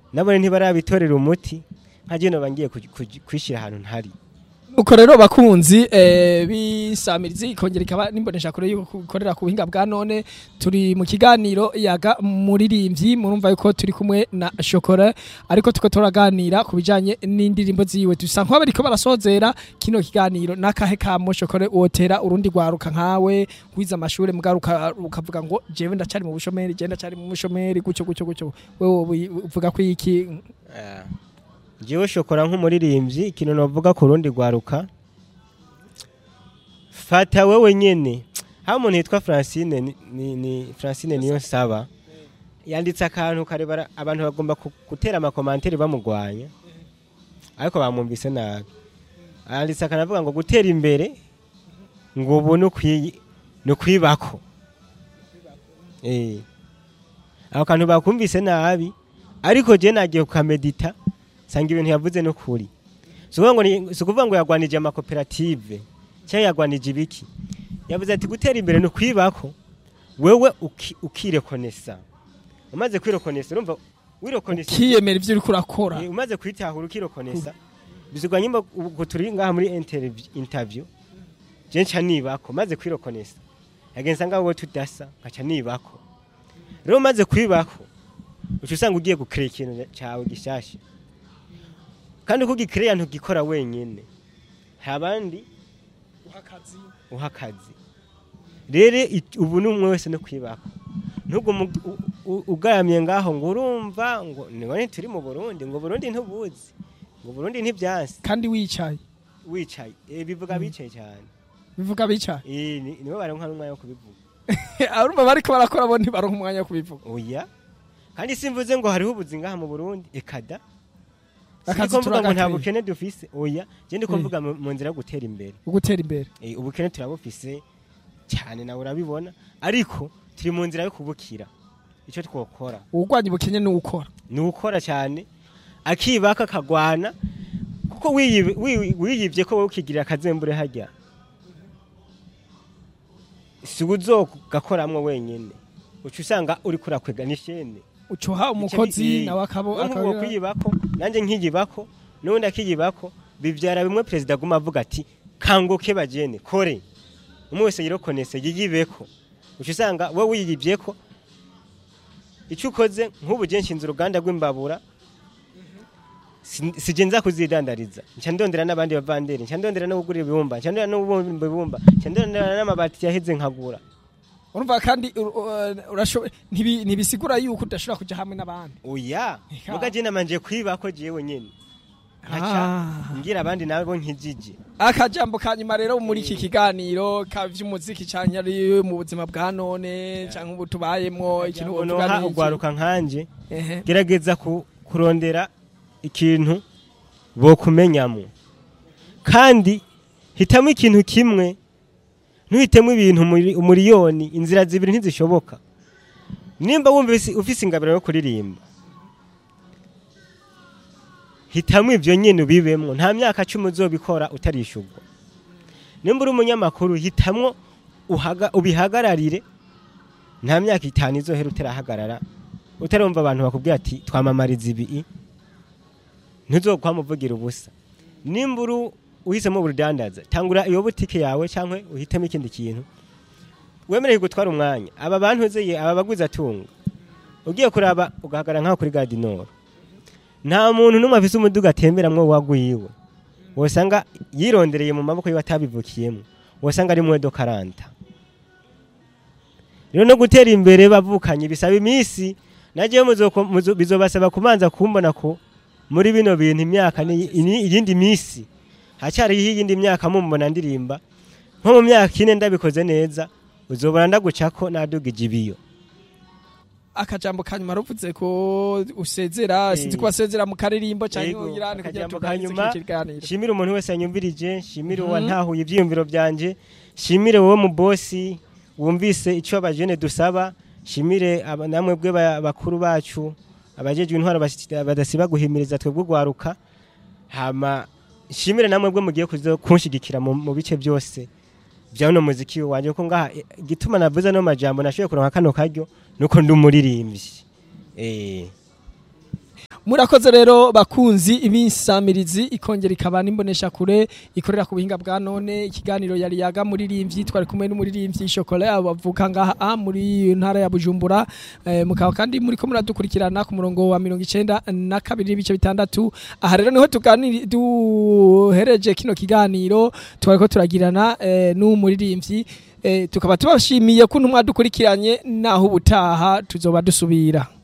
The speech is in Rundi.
nabone ntibarabitorera umuti nka jeno bangiye kwishyira ahantu ntari uko rero bakunzi eh, bisamirizi ikongera ikaba nimbonesha kure yuko ikorera ku buhinga bwa none turi mu kiganiro yaga muririmbyi murumva yuko turi kumwe na Shokora ariko tuko turaganira ku bijanye n'indirimbo ziwe dusa nk'abo bariko barasozera kino kiganiro nakahe kamo Shokora wotera urundi rwaruka nkawe wiza amashure mugaruka ukavuga ngo jewe ndacari mu bushomeri je ndacari mu bushomeri gucyo gucyo gucyo wewe uvuga ko iki jewe shokora nk'umuririmbyi ikintu navuga ku rundi rwaruka fata wewe nyene ha umuntu yitwa Francine ni, ni, ni Francine niyo nsaba yanditse akantu karebara abantu bagomba ku- gutera amakomantere bamugwanya ariko bamwumvise nabi yanditse akantu avuga ngo gutera imbere ngo ubu ni ukwi- ni ukwibako eh ako kantu bakumvise nabi ariko je nagiye kukamedita sanga ibintu yavuze no kuri si ukuvuga ngo ni- si ukuvuga ngo yagwanije amakoperative cyangwa yagwanije ibiki yavuze ati gutera imbere ni ukwibako wewe uki- ukirekonesa umaze kwirekonesa urumva wirekonesa kiyemera ivyo uriko urakora Eh, umaze kwitahura ukirekonesa bizigwa nyimba ubu turi ngaha muri interview- interview je nca nibako maze kwirekonesa yagenza ngaho wowe tudasa nkaca nibako rero maze kwibako uca usanga ugiye gukira ikintu cyawe gishasha kandi uko ugikiriya ntugikora wenyine hari abandi uha akazi rero it- ubu ni umwe wese no kwibako ntugume u- u- ugaramye ngaho ngo urumva ngo nibone turi mu burundi ngo burundi ntubuzi ngo burundi ntibyansi kandi wicaye wicaye Eh, bivuga bicaye cyane bivuga bicaye Eh, ni- nibo baronka n'umwanya wo kubivuga arumva bariko barakora bo ntibaronka umwanya wo kubivuga oya kandi simvuze ngo hariho ubuzi ngaha mu burundi ekada Akazi Siniko mvuga ngo nta turagakwiye. bukene dufise oya je ndiko Eh. mvuga mu mu nzira yo gutera imbere ugutera imbere Eh, ubukene turabufise cyane nawe urabibona ariko turi mu nzira yo kubukira icyo twokora uwurwanya ubukene ni ukora ni ukora cyane akibaka akagwana kuko wiyibe- wi- wiyibye ko wowe ukigirira akazembure hajya si uzogakoramwo wenyine uca usanga uri kurakwega n'ishene ucuha umukozi nawe akabo uwo akabira kwiyibako nanjye nkiyibako n'ubundi akiyibako bibyara bimwe perezida aguma avuga ati kanguke bagene kore umwe wese yirokonese yiyibeko uca usanga wowe wiyibyeko icyo ukoze nk'ubu je nshinze uruganda rw'imbabura si- sije nza kuzidandariza nca ndondera n'abandi bavanderi nca ndondera no kugura ibibumba nca ndondera no kubumba ibibumba nca ndondera n'amabati yaheze nkagura urumva kandi ur- ur- urashoboye ntibi- ntibisigura yuko udashobora kuja hamwe n'abandi oya Eka. muga je namanje kwibako jewe nyene nkaca Ah. ngira abandi nabo nkijije akajambo ka nyuma rero muri iki kiganiro ka vy'umuziki canke ari mu buzima bwa none canke ubu tubayemwo ikintu wovuga noha ni iki? ugwaruka nkanje Ehe. gerageza ku- kurondera ikintu bokumenyamo kandi hitamo ikintu kimwe ntuhitemo ibintu muri- umuriyoni inzira zibiri ntizishoboka nimba wumva ufise- ufise ingabiro yo kuririmba hitamo ivyo nyene ubibemwo nta myaka cumi uzobikora utarishurwa nimba uri umunyamakuru hitamwo uhaga- ubihagararire nta myaka itanu izohera utarahagarara utarumva abantu bakubwira ati twamamariza ibi ntuzokwamuvugira ubusa nimba uri uhisemo ubudandaza tangura iyo butike yawe cyangwa uhitemo ikindi kintu wemerewe gutwara umwanya aba bantu uzeye aba baguzi atunga ugiye kuraba ugahagarara nk'aho kuri gadinoro nta muntu n'umwe afise umuduga atemberamwo wagwiwe wosanga yirondereye mu maboko yiwe atabivukiyemo wosanga ari mwedo karanta rero no gutera imbere bavukanye bisaba iminsi nagiye bizobasaba kubanza kumbona ko muri bino bintu imyaka ni ini- iyindi minsi hacyariho iyindi myaka mumbona ndirimba nko mu myaka ine ndabikoze neza uzobona ndagucako nadugije ibiyo akajambo ka nyuma ruvuze ko usezera Eh. sinzi ko wasezera mu karirimbo canke Yego, uyirane kugira akajambo tuganirize ka nyuma, kino kiganiro shimire umuntu wese yanyumvirije shimire Mhm. uwantahuye ivyiyumviro vyanje shimire wowe mu bosi wumvise ico abajene dusaba shimire aba- namwe bwe ba- bakuru bacu abajejwe intwaro basi- badasiba guhimiriza twebwe ugwaruka hama shimire namwe bwe mugiye kuzo kunshigikira mu mu bice byose vya uno muziki wanje ko ngaha eh, igituma navuze no majambo nashoboye kuronka kano karyo nuko ndi umuririmbyi eh murakoze rero bakunzi ibinsamirizi ikongera ikaba n'imbonesha kure ikorera ku buhinga bwa none ikiganiro yari yaga muririmbyi twari kumwe n'umuririmbyi Chocolat bavuka ngaha muri ntara ya Bujumbura eh, mukaba kandi muri ko muradukurikirana ku murongo wa 92 n'ibice bitandatu aha rero niho tuganiri duhereje kino kiganiro twari ko turagirana eh, n'umuririmbyi eh, tukaba tubashimiye kuntu mwadukurikiranye naho ubutaha tuzoba dusubira